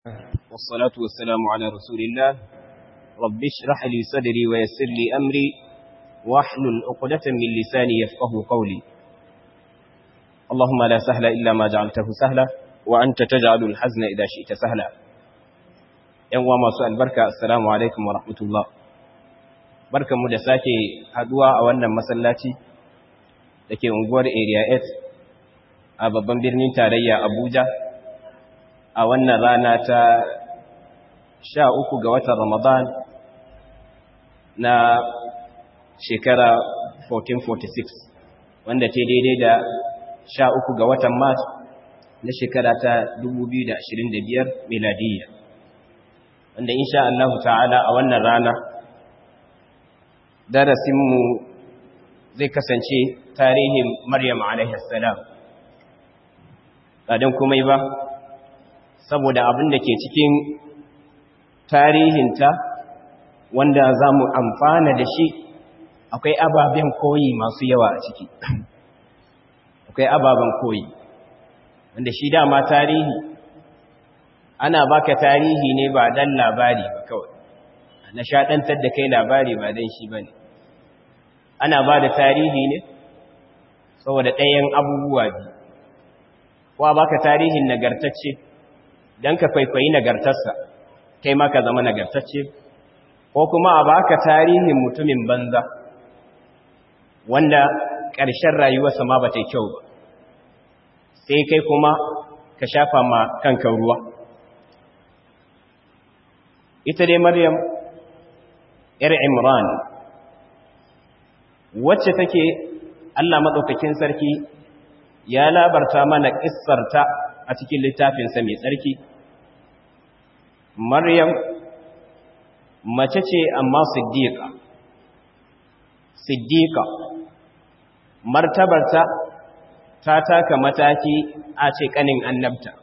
والصلاة والسلام على رسول الله رب اشرح لي صدري ويسر لي أمري واحلل عقدة من لساني يفقه قولي اللهم لا سهل إلا ما جعلته سهلا وأنت تجعل الحزن إذا شئت سهلا ‘yan uwa masu albarka assalamu alaikum wa rahmatullah barkanmu da sake haduwa a wannan masallaci da ke unguwar area 8 a babban birnin tarayya abuja a wannan rana ta sha uku ga watan ramadan na shekara 1446 wanda ta daidai da sha uku ga watan mars na shekara ta 2025 miladiyya wanda insha Allah ta'ala a wannan rana darasinmu zai kasance tarihin Maryam alaihissalam ɗadan komai ba saboda abin da ke cikin tarihinta wanda za mu amfana da shi akwai ababen koyi masu yawa a ciki akwai ababen koyi wanda shi dama tarihi ana baka tarihi ne ba dan labari ba kawai na shaɗantar da kai labari ba dan shi ba ne ana ba da tarihi ne saboda ɗayan abubuwa biyu kuwa baka tarihin nagartacce don ka kwaikwayi nagartarsa kai ma ka zama nagartacce ko kuma a baka tarihin mutumin banza wanda ƙarshen rayuwarsa ma ba ta kyau ba sai kai kuma ka shafa ma kanka ruwa ita dai maryam ‘yar imran wacce take allah maɗaukakin sarki ya labarta mana ƙissarta a cikin littafinsa mai tsarki maryam mace ce amma siddiƙa siddiƙa martabarta ta taka mataki a ce ƙanin annabta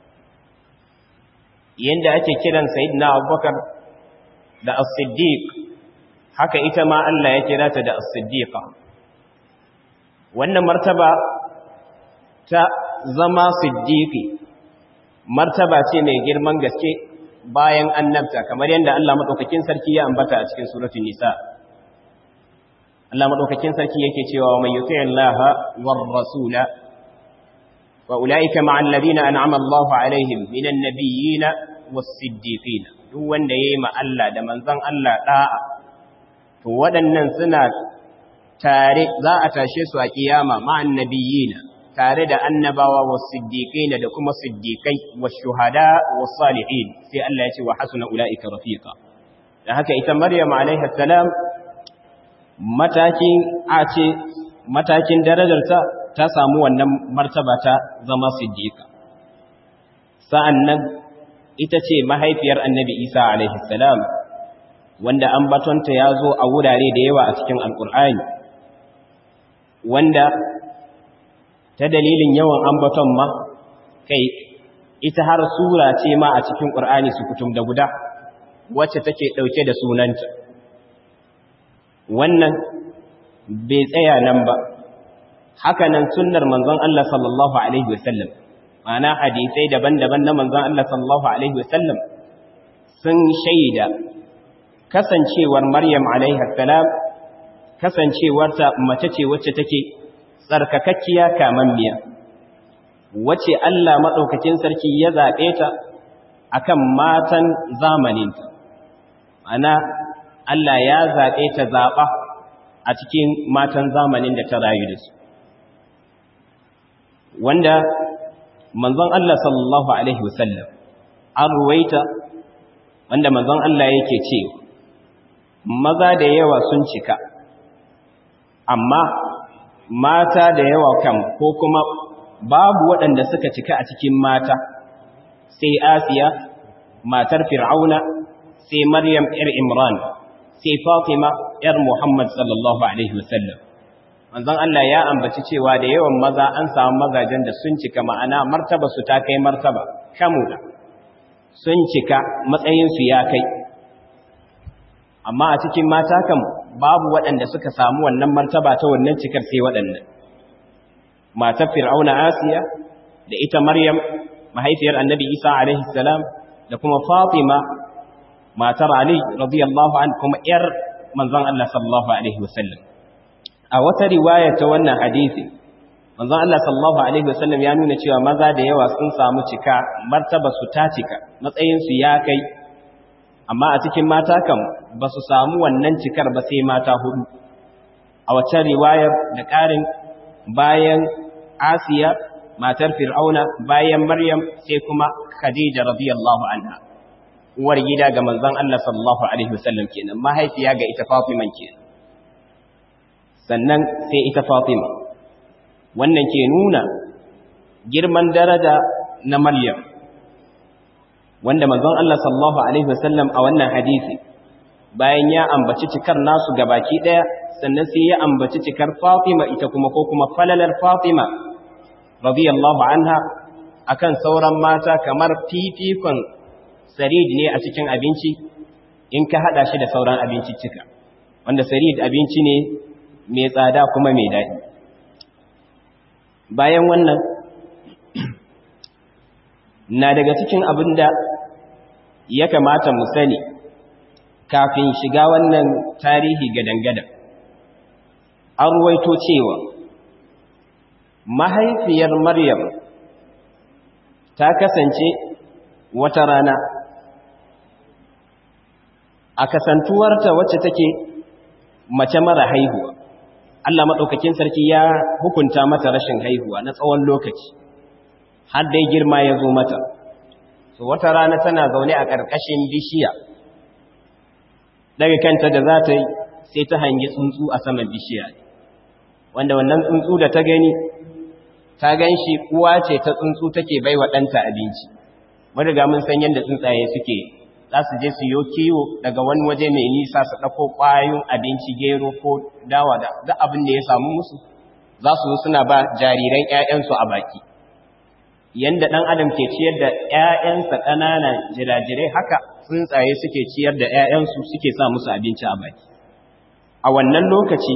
yadda ake kiran sayidina abubakar da as-siddiq haka ita ma Allah ya kira ta da as-siddiqa wannan martaba ta zama siddiqi martaba ce mai girman gaske bayan annabta kamar yadda Allah madaukakin sarki ya ambata a cikin suratul nisa Allah madaukakin sarki yake cewa man yuti Allah war rasula wa ulaika ma'al ladina an'ama Allahu alaihim minan nabiyyin was-siddiqin duk wanda yayi ma Allah da manzon Allah da'a to waɗannan suna tare za a tashe su a kiyama ma'an nabiyyin tare da annabawa was-siddiqin da kuma siddiqai wash-shuhada was-salihin sai Allah ya ce wa hasuna ulaika rafiqa dan haka ita Maryam alaiha salam matakin a ce matakin darajarta ta samu wannan martaba ta zama siddiqa sa'annan ita ce mahaifiyar annabi Isa alaihi salam wanda ambatonta ya zo a wurare da yawa a cikin alkur'ani wanda ta dalilin yawan ambaton ma kai ita har sura ce ma a cikin ƙur'ani su kutum da guda wacce take ɗauke da sunanta wannan bai tsaya nan ba hakanan sunnar manzon Allah sallallahu alaihi wasallam ma'ana hadisai daban-daban na manzon Allah sallallahu alaihi wasallam sun shaida kasancewar Maryam alaiha salam kasancewarta mace ce wacce take tsarkakakkiya kamammiya wacce Allah madaukakin sarki ya zabe ta akan matan zamaninta ana Allah ya zabe ta zaba a cikin matan zamanin da ta rayu da su wanda manzon Allah sallallahu alaihi wasallam an ruwaita wanda manzon Allah yake cewa maza da yawa sun cika amma mata da yawa kan ko kuma babu waɗanda suka cika a cikin mata sai Asiya matar Fir'auna sai Maryam ƴar Imran sai Fatima ƴar Muhammad sallallahu alaihi wasallam manzon Allah ya ambaci cewa da yawan maza an samu mazajen da sun cika ma'ana martaba su ta kai martaba kamula sun cika matsayin su ya kai amma a cikin mata kan babu waɗanda suka samu wannan martaba ta wannan cikar sai waɗannan matar fir'auna asiya da ita maryam mahaifiyar annabi isa alaihi salam da kuma Fatima matar Ali radiyallahu an kuma ‘yar manzon Allah sallallahu Alaihi wasallam. A wata riwaya ta wannan hadisi, manzon Allah sallallahu Alaihi wasallam ya nuna cewa maza da yawa sun samu cika martaba su ta cika, matsayinsu ya kai, amma a cikin mata kam ba su samu wannan cikar ba sai mata hudu. A wacce riwayar da ƙarin bayan Asiya, matar Fir'auna, bayan Maryam sai kuma Khadija radiyallahu anha. uwar gida ga manzon Allah sallallahu alaihi wasallam kenan mahaifiya ga ita Fatima kenan sannan sai ita Fatima wannan ke nuna girman daraja na Maryam wanda manzon Allah sallallahu alaihi wasallam a wannan hadisi bayan ya ambaci cikar nasu gabaki daya sannan sai ya ambaci cikar Fatima ita kuma ko kuma falalar Fatima radiyallahu anha akan sauran mata kamar fifikon sarid ne a cikin abinci in ka hada shi da sauran abinciccika wanda sarid abinci ne mai tsada kuma mai daɗi bayan wannan na daga cikin abin da ya kamata mu sani kafin shiga wannan tarihi gadangada an ruwaito cewa mahaifiyar maryam ta kasance wata rana a kasantuwarta wacce take mace mara haihuwa Allah maɗaukakin sarki ya hukunta mata rashin haihuwa na tsawon lokaci har dai girma ya zo mata so wata rana tana zaune a ƙarƙashin bishiya daga kanta da za ta yi sai ta hangi tsuntsu a saman bishiya wanda wannan tsuntsu da ta gani ta gan shi uwa ce ta tsuntsu take bai wa ɗanta abinci mun riga mun san yadda tsuntsaye suke za su je su yi kiwo daga wani waje mai nisa su ɗauko ƙwayoyin abinci gero ko dawa da duk abin da ya samu musu za su zo suna ba jariran 'ya'yansu a baki yanda ɗan adam ke ciyar da 'ya'yansa ƙanana jirajirai haka tsuntsaye suke ciyar da 'ya'yansu suke sa musu abinci a baki a wannan lokaci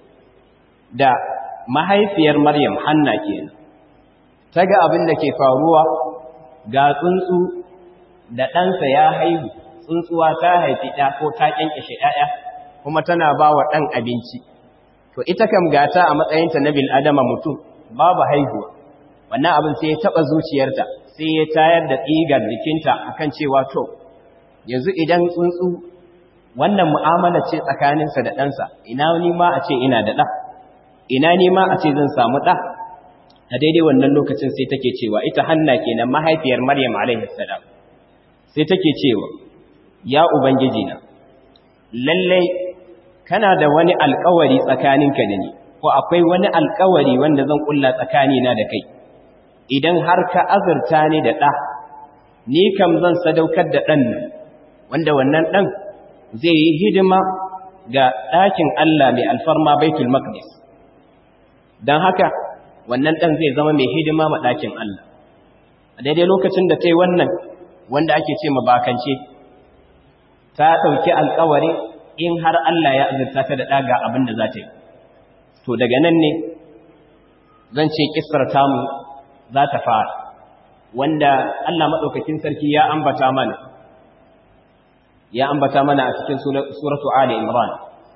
da mahaifiyar maryam hanna kenan ta ga abin da ke faruwa ga tsuntsu da ɗansa ya haihu tsuntsuwa ta haifi ɗa ko ta ƙyanƙyashe ɗaya kuma tana ba wa ɗan abinci to ita kam gata a matsayinta na bil'adama mutum babu haihuwa wannan abin sai ya taɓa zuciyarta sai ya tayar da tsigar jikinta akan cewa to yanzu idan tsuntsu wannan mu'amala ce tsakaninsa da ɗansa ina ni ma a ce ina da ɗa ina ni ma a ce zan samu ɗa a daidai wannan lokacin sai take cewa ita hanna kenan mahaifiyar maryam alaihi salam sai take cewa ya ubangiji na lallai kana da wani alkawari tsakaninka da ni ko akwai wani alkawari wanda zan kulla tsakanina da kai idan har ka azurta ni da ɗa ni kam zan sadaukar da ɗan nan wanda wannan ɗan zai yi hidima ga ɗakin Allah mai alfarma baitul maqdis don haka wannan ɗan zai zama mai hidima ma ɗakin Allah a daidai lokacin da ta yi wannan wanda ake ce mabakance ta ɗauki alkawari in har Allah ya azurta ta da ɗaga abin da za ta yi to daga nan ne zan ce kisar tamu za ta fara wanda Allah maɗaukakin sarki ya ambata mana ya ambata mana a cikin suratu Ali Imran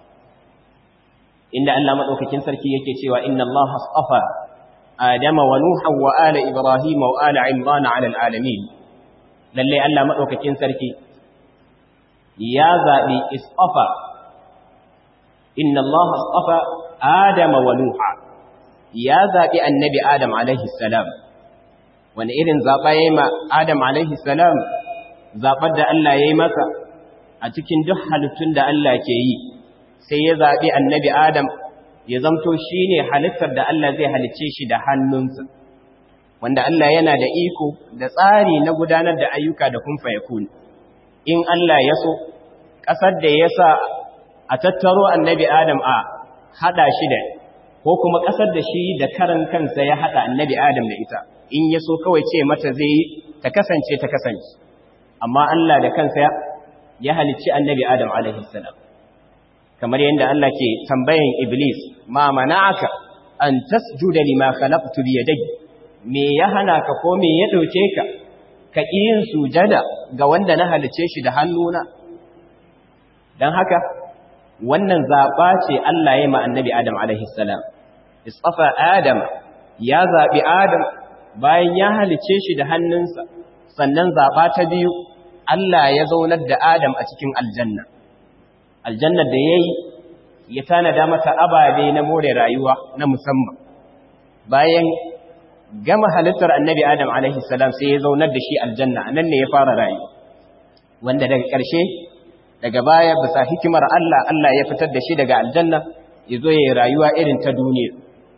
inda Allah maɗaukakin sarki yake cewa inna Allah astafa Adama wa Nuha wa ala Ibrahim wa ala Imran ala alamin lalle Allah maɗaukakin sarki ya zaɓi istafa inna Allah astafa Adama wa Nuha ya zaɓi annabi Adam alaihi salam wani irin zaɓa ya yi ma Adam alaihi salam zaɓar da Allah ya yi masa a cikin duk halittun da Allah ke yi sai ya zaɓi annabi Adam ya zamto shi ne halittar da Allah zai halicce shi da hannunsa wanda Allah yana da iko da tsari na gudanar da ayyuka da kun fayakun in Allah ya so ƙasar da ya sa a tattaro annabi Adam a haɗa shi da ko kuma ƙasar da shi da karan kansa ya haɗa annabi Adam da ita in ya so kawai ce mata zai yi ta kasance ta kasance amma Allah da kansa ya halicci annabi Adam alaihi salam kamar yadda Allah ke tambayan Iblis ma mana'aka an tasjuda lima khalaqtu bi yadayya me ya hana ka ko me ya dauke ka ka yin sujada ga wanda na halice shi da hannuna don haka wannan zaɓa ce Allah ya ma annabi Adam alaihi salam istafa Adam ya zaɓi Adam bayan ya halice shi da hannunsa sannan zaɓa ta biyu Allah ya zaunar da Adam a cikin aljanna aljanna da ya yi ya tanada mata ababe na more rayuwa na musamman bayan gama halittar annabi Adam alaihi salam sai ya zaunar da shi aljanna nan ne ya fara rayuwa wanda daga ƙarshe daga baya bisa hikimar Allah Allah ya fitar da shi daga aljanna ya zo ya yi rayuwa irin ta duniya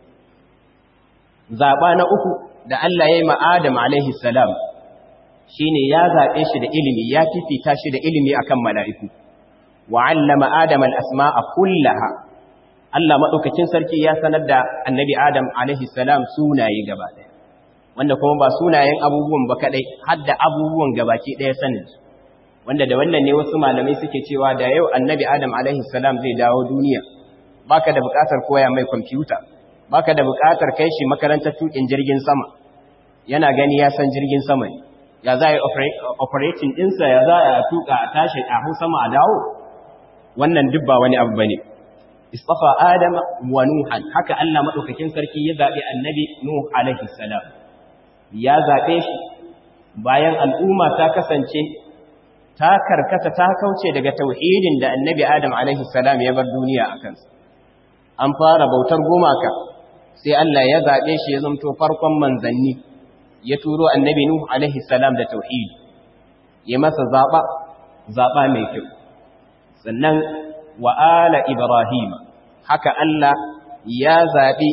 zaɓa na uku da Allah ya yi ma Adam alaihi salam shi ne ya zaɓe shi da ilimi ya fifita shi da ilimi akan mala'iku wa allama Adam al'asma'a kullaha Allah maɗaukakin sarki ya sanar da annabi Adam alaihi salam sunaye gaba ɗaya wanda kuma ba sunayen abubuwan ba kaɗai har da abubuwan gabaki ɗaya sanin su wanda da wannan ne wasu malamai suke cewa da yau annabi Adam alaihi salam zai dawo duniya baka da buƙatar koya mai kwamfuta baka da buƙatar kai shi makarantar tukin jirgin sama yana gani ya san jirgin sama ne ya za a yi operating ɗinsa ya za a tuka a tashi a hau sama a dawo wannan duk ba wani abu bane istafa adama wa nuhan haka Allah madaukakin sarki ya zabi annabi nuh alaihi salam ya zabe shi bayan al'umma ta kasance ta karkata ta kauce daga tauhidin da annabi adam alaihi salam ya bar duniya akan sa an fara bautar gumaka sai Allah ya zabe shi ya zamto farkon manzanni ya turo annabi nuh alaihi salam da tauhidi ya masa zaba zaba mai kyau sannan wa ala Ibrahim haka Allah ya zaɓi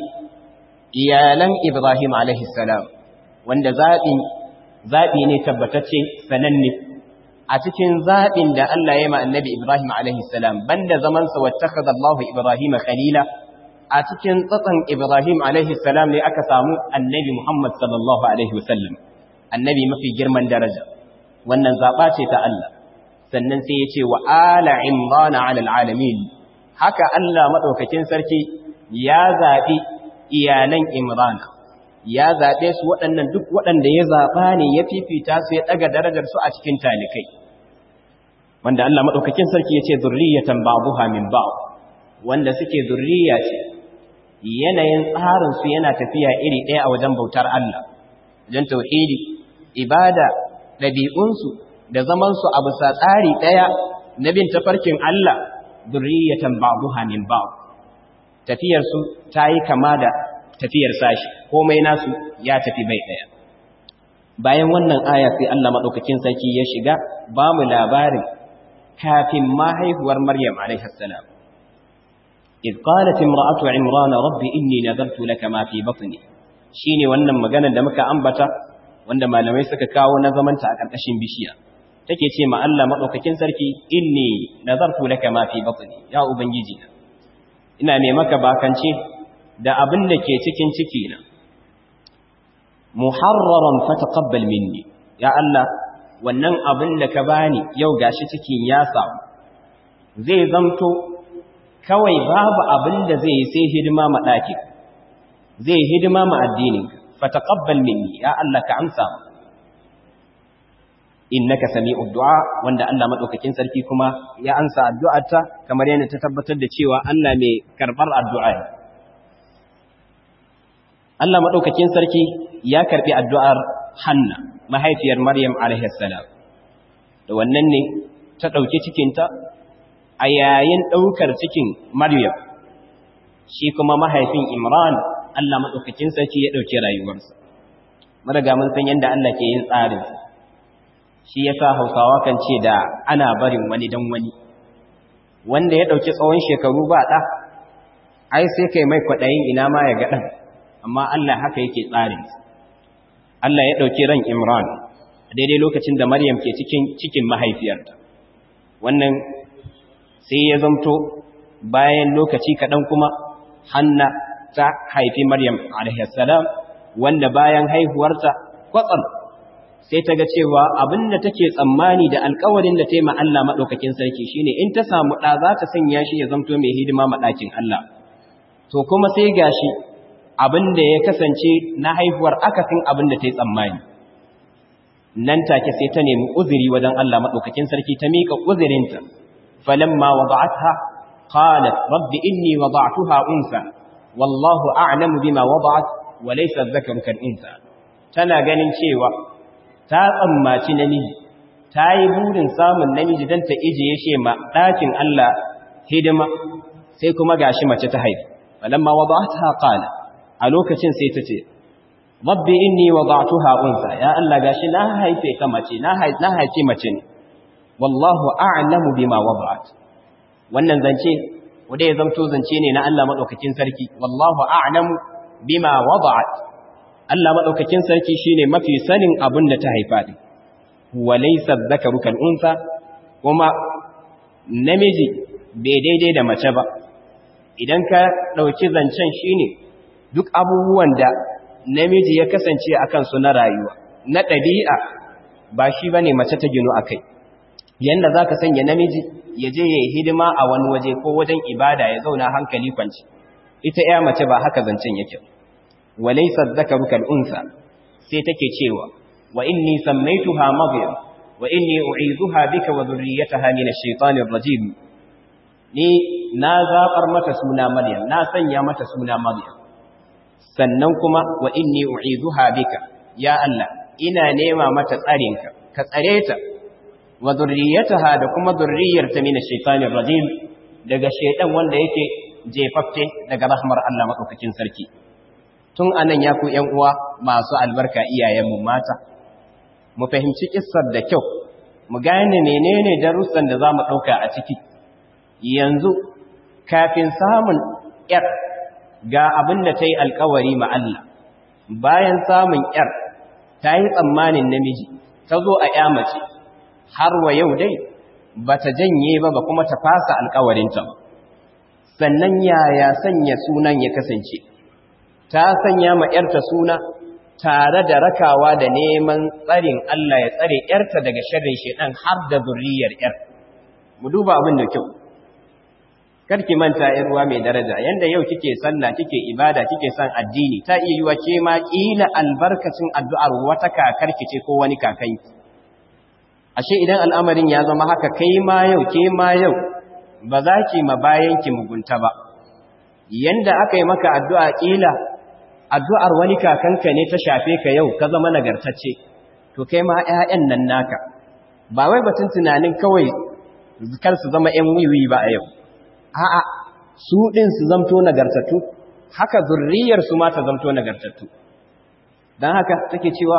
iyalan Ibrahim salam wanda zaɓin zaɓi ne tabbatacce sananne a cikin zaɓin da Allah ya ma annabi Ibrahim salam banda zamansa wattakaza Allah Ibrahim khalila a cikin tsatsan Ibrahim salam ne aka samu annabi Muhammad sallallahu alaihi wasallam annabi mafi girman daraja wannan zaɓa ce ta Allah sannan sai ya ce wa ala imrana ala alamin haka Allah madaukakin sarki ya zabi iyalan imrana ya zabe su waɗannan duk waɗanda ya zaba ne ya fifita su ya daga darajar su a cikin talikai wanda Allah madaukakin sarki ya ce zurriyatan ba'dha min ba'd wanda suke zurriya ce yanayin tsarin su yana tafiya iri ɗaya a wajen bautar Allah wajen tauhidi ibada ɗabi'unsu da zamansu a bisa tsari ɗaya na bin tafarkin Allah zurriyatan ba'duha min ba'd tafiyarsu ta yi kama da tafiyar sashi komai nasu ya tafi bai ɗaya bayan wannan aya sai Allah madaukakin sarki ya shiga ba mu labarin kafin ma haihuwar Maryam alaiha salam إذ قالت امرأة عمران رب إني نذرت لك ما في بطني shine wannan maganar da muka ambata wanda malamai suka kawo na zamanta a ƙarƙashin bishiya take ce ma Allah madaukakin sarki inni nazartu laka ma fi batni ya ubangiji ina ne maka bakance da abin da ke cikin ciki na muharraran fataqabbal minni ya Allah wannan abin da ka bani yau gashi cikin ya samu zai zamto kawai babu abin da zai sai hidima ma daki zai hidima ma addininka fataqabbal minni ya Allah ka amsa innaka sami'ud du'a wanda Allah madaukakin sarki kuma ya ansa addu'arta kamar yana ta tabbatar da cewa Allah mai karbar addu'a ne Allah madaukakin sarki ya karbi addu'ar Hanna mahaifiyar Maryam alaihi salam da wannan ne ta dauki cikin ta a yayin daukar cikin Maryam shi kuma mahaifin Imran Allah madaukakin sarki ya dauki rayuwarsa mun riga mun san yanda Allah ke yin tsarinsa shi ya sa hausawa kan ce da ana barin wani don wani wanda ya ɗauki tsawon shekaru ba ɗa ai sai kai mai kwaɗayin ina ma ya ga ɗan amma Allah haka yake tsarin Allah ya ɗauki ran Imran a daidai lokacin da Maryam ke cikin cikin mahaifiyarta wannan sai ya zamto bayan lokaci kaɗan kuma Hanna ta haifi Maryam alaihi salam wanda bayan haihuwarta kwatsam sai ta ga cewa abin da take tsammani da alkawarin da ta yi Allah maɗaukakin sarki shine in ta samu ɗa za ta sanya shi ya zamto mai hidima maɗakin Allah to kuma sai gashi abin da ya kasance na haihuwar akasin abin da ta yi tsammani nan take sai ta nemi uzuri wajen Allah madaukakin sarki ta mika uzurinta falamma wada'atha qalat rabbi inni wada'tuha unsa wallahu a'lamu bima wada'at wa laysa dhakaru kal unsa tana ganin cewa ta tsammaci namiji ta yi burin samun namiji don ta ijiye shi ma ɗakin Allah hidima sai kuma gashi mace ta haifi falamma wada'atha qala a lokacin sai ta ce rabbi inni wada'tuha unsa ya Allah gashi na haife ka mace na na haife mace ne wallahu a'lamu bima wada'at wannan zance wanda ya zanto zance ne na Allah madaukakin sarki wallahu a'lamu bima wada'at Allah madaukakin sarki shine mafi sanin abin da ta haifa din walaysa dhakaru kal unsa kuma namiji bai daidai da mace ba idan ka dauki zancen shine duk abubuwan da namiji ya kasance akan su na rayuwa na ɗabi'a ba shi bane mace ta ginu akai yanda zaka sanya namiji ya je yayi hidima a wani waje ko wajen ibada ya zauna hankali kwanci ita ya mace ba haka zancen yake walaysa dhakaru kal unsa sai take cewa wa inni sammaytuha maryam wa inni u'izuha bika wa dhurriyyataha min ash-shaytanir rajim ni na zabar mata suna maryam na sanya mata suna maryam sannan kuma wa inni u'izuha bika ya Allah ina nema mata tsarinka ka tsare ta wa dhurriyyataha da kuma dhurriyyarta min ash-shaytanir rajim daga shaytan wanda yake jefafte daga rahmar Allah madaukakin sarki tun anan ya ku ƴan uwa masu albarka iyayenmu mata mu fahimci kissar da kyau mu gane menene darussan da zamu dauka a ciki yanzu kafin samun ƴar ga abin da ta yi alkawari ma Allah bayan samun ƴar ta yi tsammanin namiji ta zo a ƴa mace har wa yau dai ba ta janye ba ba kuma ta fasa alkawarinta sannan yaya sanya sunan ya kasance ta sanya ma ƴarta suna tare da rakawa da neman tsarin Allah ya tsare ƴarta daga sharrin shedan har da zuriyar ƴar mu duba abin da kyau karki manta ƴar ruwa mai daraja yanda yau kike sallah kike ibada kike son addini ta iya yiwa ke ma kila albarkacin addu'ar wata kakarki ce ko wani kakanki ashe idan al'amarin ya zama haka kai ma yau ke ma yau ba za ki ma bayanki mugunta ba yanda aka yi maka addu'a kila addu'ar wani kakanka ne ta shafe ka yau ka zama nagartacce to kai ma ‘ya'yan nan naka ba wai batun tunanin kawai kar su zama ‘yan wiwi ba a yau a'a su ɗin su zamto nagartattu haka zurriyar su ma ta zamto nagartattu don haka take cewa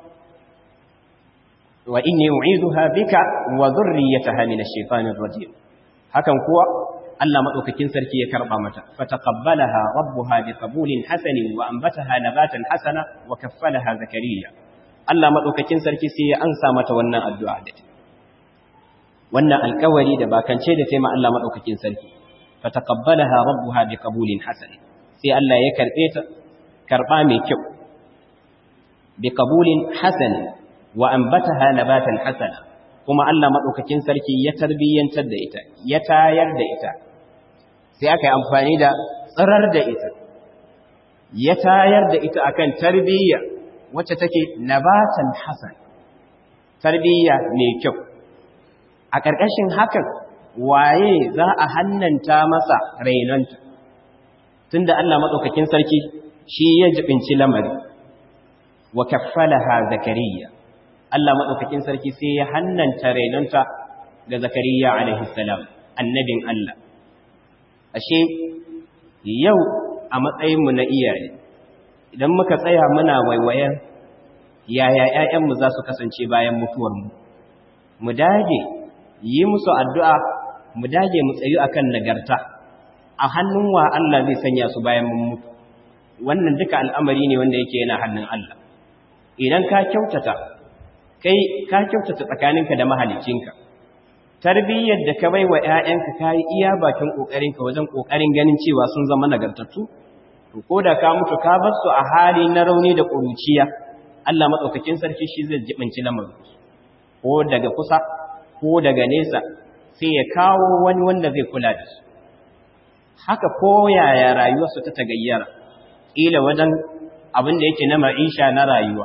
wa inni u'izuha bika wa zurriyataha min ash-shaytanir rajim hakan kuwa Allah madaukakin sarki ya karba mata fataqabbalaha rabbuha biqabulin hasanin wa anbataha nabatan hasana wa kaffalaha zakariya Allah madaukakin sarki sai ya ansa mata wannan addu'a da wannan alƙawari da bakance da taima Allah madaukakin sarki fataqabbalaha rabbuha biqabulin hasanin sai Allah ya karbe ta karba mai kyau biqabulin hasanin wa anbataha nabatan hasana kuma Allah madaukakin sarki ya tarbiyyantar da ita ya tayar da ita sai aka yi amfani da tsirar da ita ya tayar da ita akan tarbiyya wacce take nabatan hasan tarbiyya mai kyau a ƙarƙashin hakan waye za a hannanta masa rainonta tunda Allah madaukakin sarki shi ya jibinci lamari wa kaffalaha zakariya Allah madaukakin sarki sai ya hannanta rainonta ga zakariya alaihi salam annabin Allah ashe yau a matsayinmu na iyaye idan muka tsaya muna waiwayen yaya ‘ya'yanmu za su kasance bayan mutuwarmu mu dage yi musu addu'a mu dage mu tsayu akan nagarta a hannun wa Allah zai sanya su bayan mun mutu wannan duka al'amari ne wanda yake yana hannun Allah idan ka kyautata kai ka kyautata tsakaninka da mahalicinka tarbiyyar da ka baiwa ƴaƴanka kai iya bakin kokarinka wajen kokarin ganin cewa sun zama nagartattu to koda ka mutu ka bar su a hali na rauni da kuruciya Allah madaukakin sarki shi zai jibinci lamarin ko daga kusa ko daga nesa sai ya kawo wani wanda zai kula da su haka ko yaya rayuwarsu ta tagayyara kila wajen abin da yake na ma'isha na rayuwa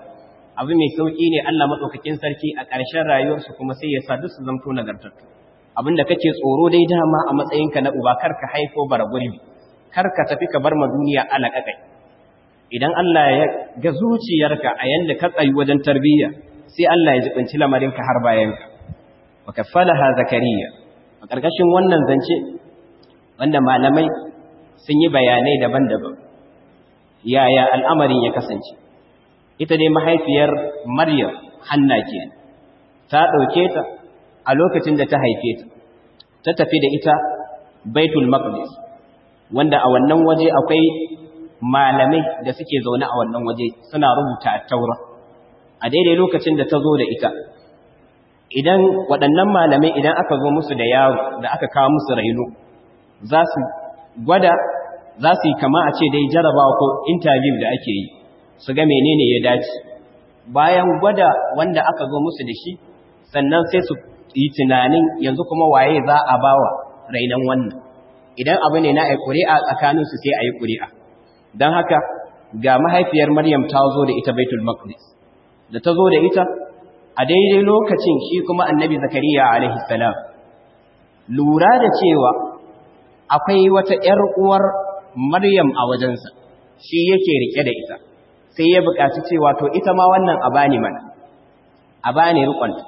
abu mai sauki ne Allah madaukakin sarki a ƙarshen rayuwarsu kuma sai ya sa duk su zamto nagartattu abinda kake tsoro dai dama a matsayinka na uba kar ka haifo bara gurbi kar ka tafi ka bar ma duniya alaƙaƙai idan Allah ya ga zuciyarka a yanda ka tsayi wajen tarbiyya sai Allah ya jibinci lamarinka har bayanka wa kaffalaha zakariya a ƙarƙashin wannan zance wanda malamai sun yi bayanai daban-daban yaya al'amarin ya kasance ita dai mahaifiyar maryam hanna ke ta ɗauke ta a lokacin da ta haife ta ta tafi da ita baitul maqdis wanda a wannan waje akwai malamai da suke zaune a wannan waje suna rubuta taura a daidai lokacin da ta zo da ita idan waɗannan malamai idan aka zo musu da yaro da aka kawo musu raino za su gwada za su yi kama a ce dai jarabawa ko interview da ake yi su ga menene ya dace bayan gwada wanda aka zo musu da shi sannan sai su yi tunanin yanzu kuma waye za a bawa rainon wannan idan abu ne na a ƙuri'a tsakaninsu sai a yi ƙuri'a don haka ga mahaifiyar maryam ta zo da ita baitul maqdis da ta zo da ita a daidai lokacin shi kuma annabi zakariya alaihi salam lura da cewa akwai wata ‘yar uwar maryam a wajensa shi yake rike da ita sai ya buƙaci cewa to ita ma wannan a bani mana a bani riƙonta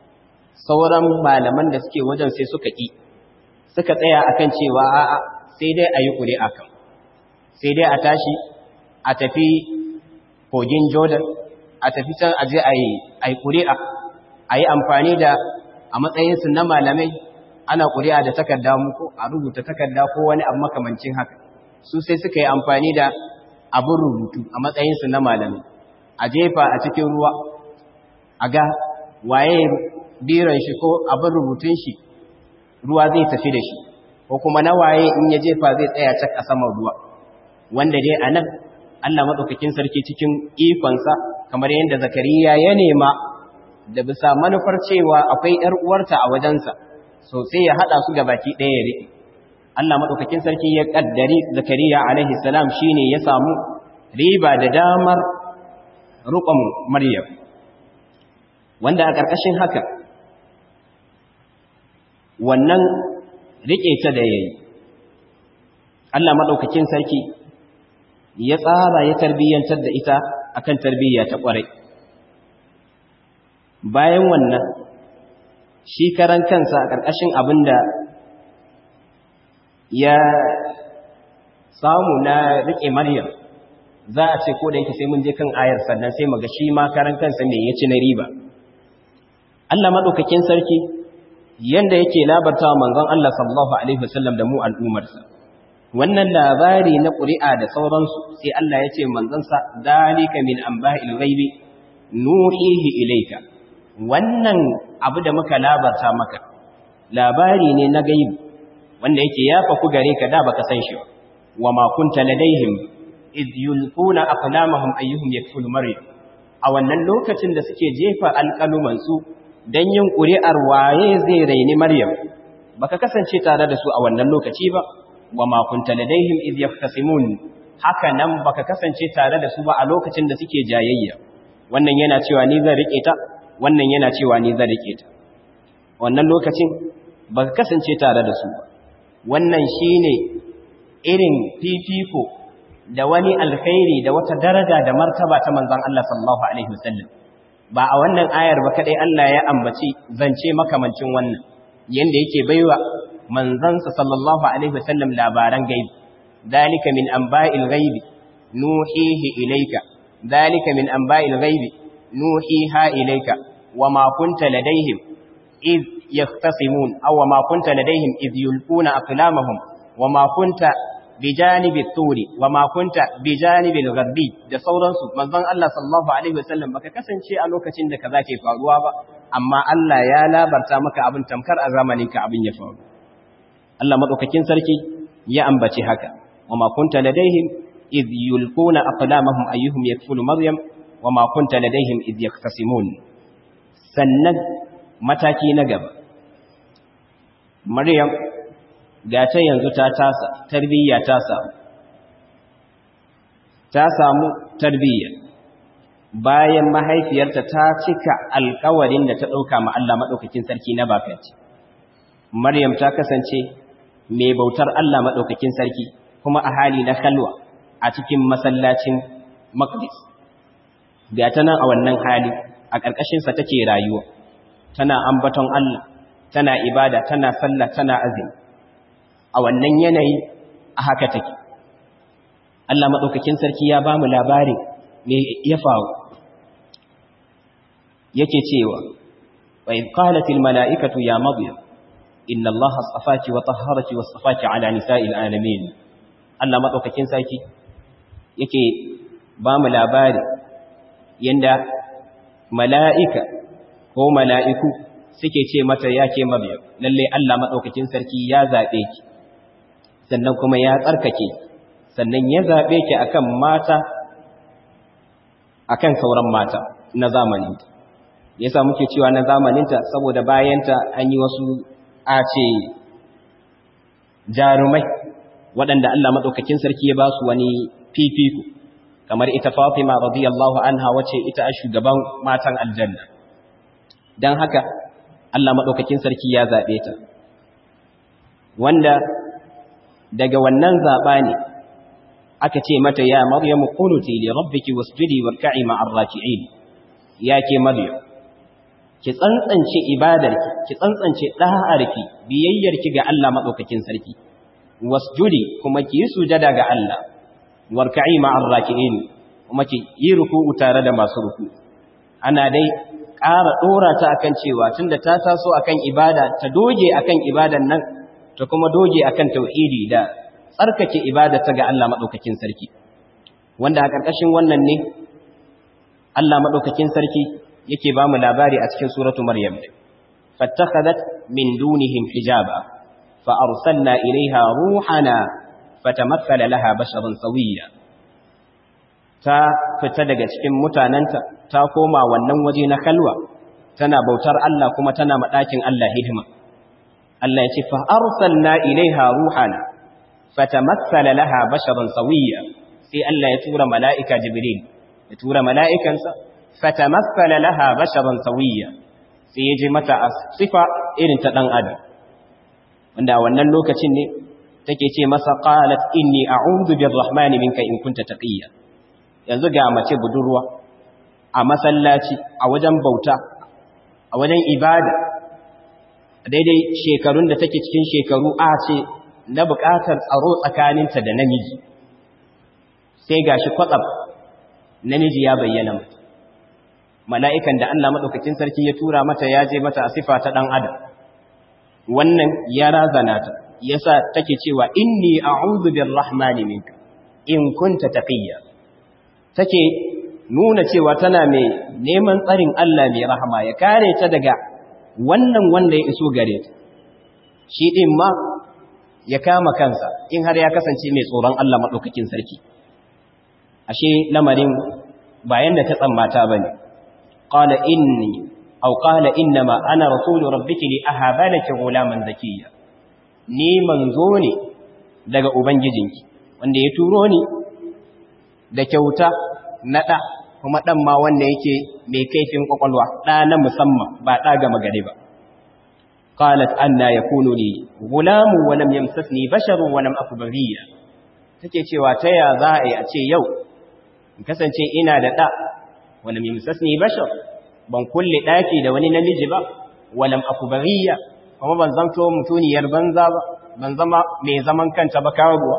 sauran malaman da suke wajen sai suka ƙi suka tsaya akan cewa a'a sai dai a yi ƙuri'a kan sai dai a tashi a tafi kogin jordan a tafi can a je a yi ƙuri'a a yi amfani da a matsayinsu na malamai ana ƙuri'a da takarda muku a rubuta takarda ko wani abu makamancin haka su sai suka yi amfani da abin rubutu a matsayinsu na malamai a jefa a cikin ruwa a ga waye biran shi ko abin rubutun shi ruwa zai tafi da shi ko kuma na waye in ya jefa zai tsaya cak a saman ruwa wanda dai a nan Allah maɗaukakin sarki cikin ikonsa kamar yadda zakariya ya nema da bisa manufar cewa akwai ‘yar uwarta a wajensa so sai ya haɗa su baki ɗaya ya riƙe Allah maɗaukakin sarki ya ƙaddari zakariya alaihi salam shi ne ya samu riba da damar riƙon maryam wanda a ƙarƙashin haka wannan riƙe ta da ya yi Allah maɗaukakin sarki ya tsara ya tarbiyyantar da ita akan tarbiyya ta ƙwarai bayan wannan shi karan kansa a ƙarƙashin abin da ya samu na riƙe maryam za a ce ko da yake sai mun je kan ayar sannan sai mu ga shi ma karan kansa me ya ci na riba Allah maɗaukakin sarki yanda yake labarta wa manzon Allah sallallahu alaihi wasallam da mu al'umarsa wannan labari na ƙuri'a da sauransu sai Allah ya ce manzansa dalika min anba'il ghaibi nuhihi ilayka wannan abu da muka labarta maka labari ne na gaibi wanda yake yafa ku gare ka da baka san shi wa ma kunta ladaihim id yulquna aqlamahum ayyuhum yakfulu maryam a wannan lokacin da suke jefa alƙaluman su dan yin ƙuri'ar waye zai raini maryam baka kasance tare da su a wannan lokaci ba wa ma kunta ladaihim id yaftasimun haka nan baka kasance tare da su ba a lokacin da suke jayayya wannan yana cewa ni zan rike ta wannan yana cewa ni zan rike ta wannan lokacin baka kasance tare da su ba wannan shine irin fifiko da wani alkhairi da wata daraja da martaba ta manzon Allah sallallahu alaihi wasallam ba a wannan ayar ba kadai Allah ya ambaci zance makamancin wannan yanda yake baiwa manzansa sallallahu alaihi wasallam labaran gaibi dalika min anba'il ghaibi nuhihi ilayka dalika min anba'il ghaibi nuhiha ilayka wama kunta ladaihim id yahtasimun aw wama kunta ladaihim id yulquna aqlamahum wama kunta bijanibi turi wama kunta bijanibi al-gharbi da sauransu manzon Allah sallallahu alaihi wasallam baka kasance a lokacin da kaza ke faruwa ba amma Allah ya labarta maka abin tamkar a zamanin ka abin ya faru Allah madaukakin sarki ya ambace haka wama kunta ladaihim id yulquna aqlamahum ayyuhum yakfulu maryam wama kunta ladaihim id yaktasimun sannan mataki na gaba maryam ga ta yanzu ta tasa tarbiyya ta samu ta samu tarbiyya bayan mahaifiyarta ta cika alkawarin da ta ɗauka ma Allah maɗaukakin sarki na bakanci Maryam ta kasance mai bautar Allah maɗaukakin sarki kuma a hali na kalwa a cikin masallacin Maqdis ga ta nan a wannan hali a ƙarƙashinsa take rayuwa tana ambaton Allah tana ibada tana sallah tana azumi a wannan yanayi a haka take Allah maɗaukakin sarki ya ba mu labari me ya faru yake cewa wa idh qalat al mala'ikatu ya maryam inna allaha astafaki wa tahharaki wa astafaki ala nisa'il alamin Allah maɗaukakin sarki yake ba mu labari yanda mala'ika ko mala'iku suke ce mata ya ke maryam lalle Allah maɗaukakin sarki ya zaɓe ki sannan kuma ya tsarkake sannan ya zaɓe ki akan mata akan sauran mata na zamaninta yasa muke cewa na zamaninta saboda bayanta an yi wasu a ce jarumai waɗanda Allah maɗaukakin sarki ya ba su wani fifiko kamar ita Fatima radiyallahu anha wace ita a shugaban matan aljanna don haka Allah maɗaukakin sarki ya zaɓe ta wanda daga wannan zaɓa ne aka ce mata ya maryamu qunuti li rabbiki wasjudi warka'i ma'ar raki'in ya ke maryam ki tsantsance ibadarki ki tsantsance da'arki biyayyarki ga Allah madaukakin sarki wasjudi kuma ki yi sujada ga Allah warka'i ma'ar raki'in kuma ki yi ruku'u tare da masu ruku ana dai ƙara dora ta akan cewa tunda ta taso akan ibada ta doge akan ibadan nan ta kuma doge akan tauhidi da tsarkake ibadata ga Allah madaukakin sarki wanda a ƙarƙashin wannan ne Allah madaukakin sarki yake ba mu labari a cikin suratu maryam fattakhadat min dunihim hijaba fa arsalna ilaiha ruhana fatamathala laha basharan sawiyya ta fita daga cikin mutananta ta koma wannan waje na kalwa tana bautar Allah kuma tana madakin Allah hidima Allah ya ce fa arsalna ilaiha ruhana fatamassala laha basharan sawiyya sai Allah ya tura mala'ika jibril ya tura mala'ikansa fatamassala laha basharan sawiyya sai ya ji mata sifa irin ta dan adam wanda wannan lokacin ne take ce masa qalat inni a'udhu birrahmani minka in kunta taqiyya yanzu ga mace budurwa a masallaci a wajen bauta a wajen ibada daidai shekarun da take cikin shekaru a ce na buƙatar tsaro tsakaninta da namiji sai gashi kwatsam namiji ya bayyana mata mala'ikan da Allah maɗaukakin sarki ya tura mata ya je mata a sifa ta ɗan adam wannan ya razana ta yasa take cewa inni a'udhu birrahmani minka in kunta taqiyya take nuna cewa tana mai neman tsarin Allah mai rahama ya kare ta daga wannan wanda ya iso gare ta shi din ma ya kama kansa in har ya kasance mai tsoron Allah madaukakin sarki ashe lamarin bayan da ta tsammata bane qala inni aw qala innama ana rasulu rabbiki li ahaba laki ghulaman zakiyya ni manzo ne daga ubangijinki wanda ya turo ni da kyauta na ɗa kuma ɗan ma wanda yake mai kaifin ƙwaƙwalwa ɗa na musamman ba ɗa gama gari ba qalat anna yakunu li gulamu wa lam yamsasni basharun wa lam aku baghiya take cewa ta ya za a yi a ce yau in kasance ina da ɗa wa lam yamsasni bashar ban kulle ɗaki da wani namiji ba wa lam aku baghiya kuma ban zanto mutuniyar banza ba ban zama mai zaman kanta ba karuwa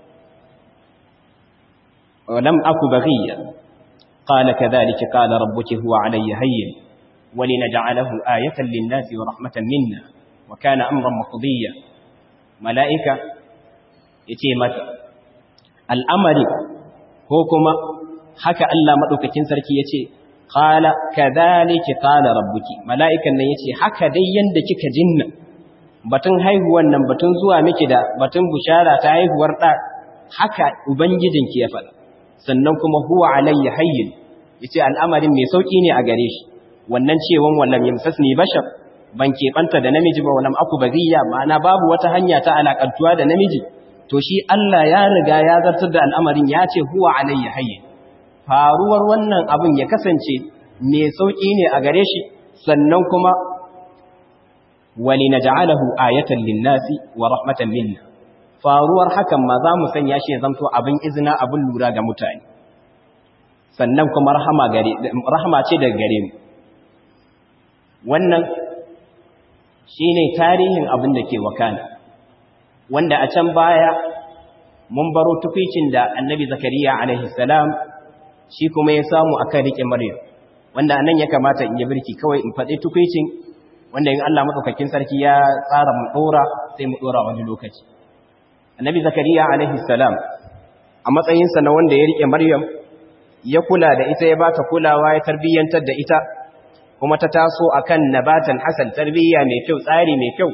ولم أك بغيا قال كذلك قال ربك هو علي هين ولنجعله آية للناس ورحمة منا وكان أمرا مقضيا ملائكة يتيمة الأمر هوكما حكى ألا مدوك تنسرك يتي قال كذلك قال ربك ملائكة يتي حكى ديا دكك جنة batun haihuwan nan batun zuwa miki da batun bushara ta haihuwar da haka ubangijinki ya faɗa sannan kuma huwa alayya hayyin yace al'amarin mai sauki ne a gare shi wannan cewan wallam yamsasni bashar ban keɓanta da namiji ba wallam aku baziya ma'ana babu wata hanya ta alakantuwa da namiji to shi Allah ya riga ya zartar da al'amarin ya ce huwa alayya hayyin faruwar wannan abin ya kasance mai sauƙi ne a gare shi sannan kuma wali na ja'alahu ayatan linnasi wa rahmatan minna faruwar hakan ma za mu sanya shi ya zamto abin izina abin lura ga mutane sannan kuma rahama ce daga gare mu wannan shine tarihin abin da ke wakana wanda a can baya mun baro tukwicin da annabi zakariya alaihi salam shi kuma ya samu akan rike maryam wanda anan ya kamata in yi birki kawai in faɗi tukwicin wanda in Allah madaukakin sarki ya tsara mu dora sai mu dora wani lokaci annabi zakariya alaihi salam a matsayinsa na wanda ya rike maryam ya kula da ita ya bata kulawa ya tarbiyyantar da ita kuma ta taso akan nabatan hasan tarbiyya mai kyau tsari mai kyau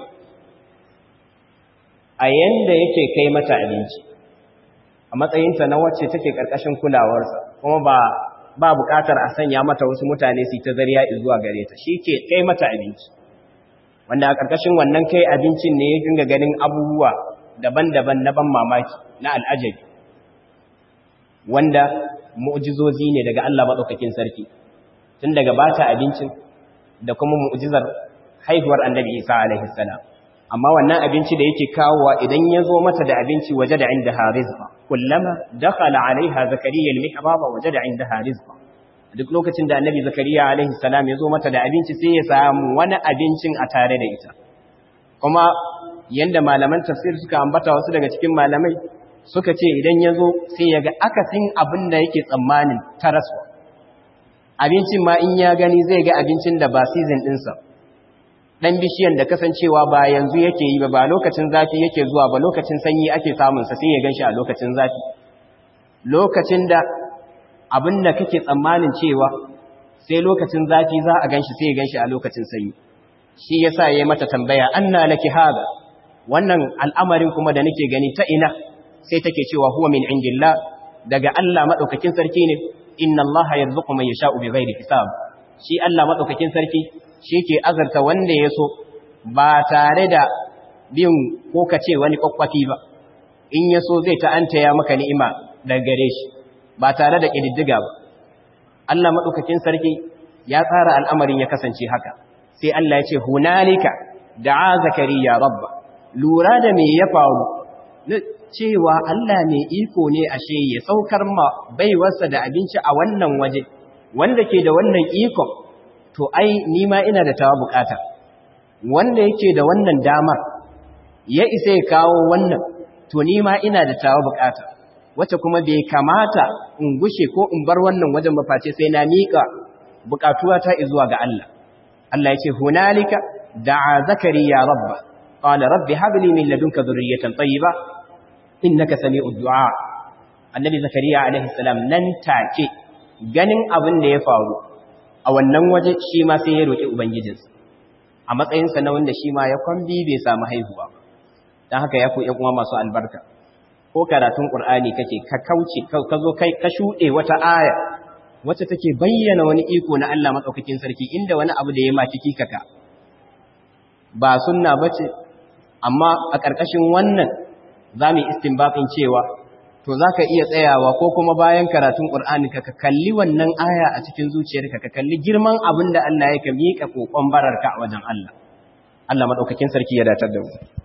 a yanda yake kai mata abinci a matsayinta na wacce take karkashin kulawarsa kuma ba ba bukatar a sanya mata wasu mutane su ta zariya zuwa gare ta shi ke kai mata abinci wanda a karkashin wannan kai abincin ne ya dinga ganin abubuwa daban-daban na ban mamaki na al'ajabi wanda mu'jizozi ne daga Allah madaukakin sarki tun daga bata abincin da kuma mu'jizar haihuwar annabi Isa alaihi salam amma wannan abinci da yake kawowa idan ya zo mata da abinci waje da inda harizqa kullama dakhala alaiha zakariya almihraba waje da inda harizqa duk lokacin da annabi zakariya alaihi salam ya zo mata da abinci sai ya samu wani abincin a tare da ita kuma yanda malaman tafsir suka ambata wasu daga cikin malamai suka ce idan ya zo sai ya ga akasin abin da yake tsammanin taraswa abincin ma in ya gani zai ga abincin da ba season ɗinsa ɗan bishiyan da kasancewa ba yanzu yake yi ba ba lokacin zafi yake zuwa ba lokacin sanyi ake samunsa sai ya gan shi a lokacin zafi lokacin da abin da kake tsammanin cewa sai lokacin zafi za a gan shi sai ya gan shi a lokacin sanyi shi ya sa ya yi mata tambaya an na laki haga wannan al'amarin kuma da nake gani ta ina sai take cewa huwa min indillah daga Allah maɗaukakin sarki ne inna Allah yarzuqu man yasha'u bighairi hisab shi Allah maɗaukakin sarki shi ke azarta wanda ya so ba tare da bin ko ka ce wani kwakwafi ba in ya so zai ta'anta ya maka ni'ima daga gare shi ba tare da ƙididdiga ba Allah maɗaukakin sarki ya tsara al'amarin ya kasance haka sai Allah ya ce hunalika da'a zakariya rabba lura da me ya faru na cewa Allah mai iko ne ashe ya saukar ma baiwarsa da abinci a wannan waje wanda ke da wannan ikon to ai ni ma ina da tawa bukata wanda yake da wannan damar ya isa ya kawo wannan to ni ma ina da tawa bukata wacce kuma bai kamata in gushe ko in bar wannan wajen maface sai na miƙa bukatuwa ta zuwa ga Allah Allah ya ce hunalika da'a zakariya rabba qala rabbi hab li min ladunka dhurriyatan tayyiba innaka sami'ud du'a annabi zakariya alaihi salam nan take ganin abin da ya faru a wannan waje shi ma sai ya roƙi Ubangijinsa, a matsayinsa na wanda shi ma ya kwambi bai samu haihuwa ba, don haka ya ku uwa masu albarka, ko karatun ƙur'ani kake ka kauce, ka zo kai ka shuɗe wata aya, wacce take bayyana wani iko na Allah maɗaukakin sarki inda wani abu da ya maki kikaka. Ba sunna ba ce, amma a ƙarƙashin wannan za mu yi istinbaƙin cewa to za ka iya tsayawa ko kuma bayan karatun ƙur'ani ka kalli wannan aya a cikin zuciyarka ka kalli girman abin da Allah ya ka miƙa ƙoƙon bararka a wajen Allah. Allah maɗaukakin sarki ya datar da mu.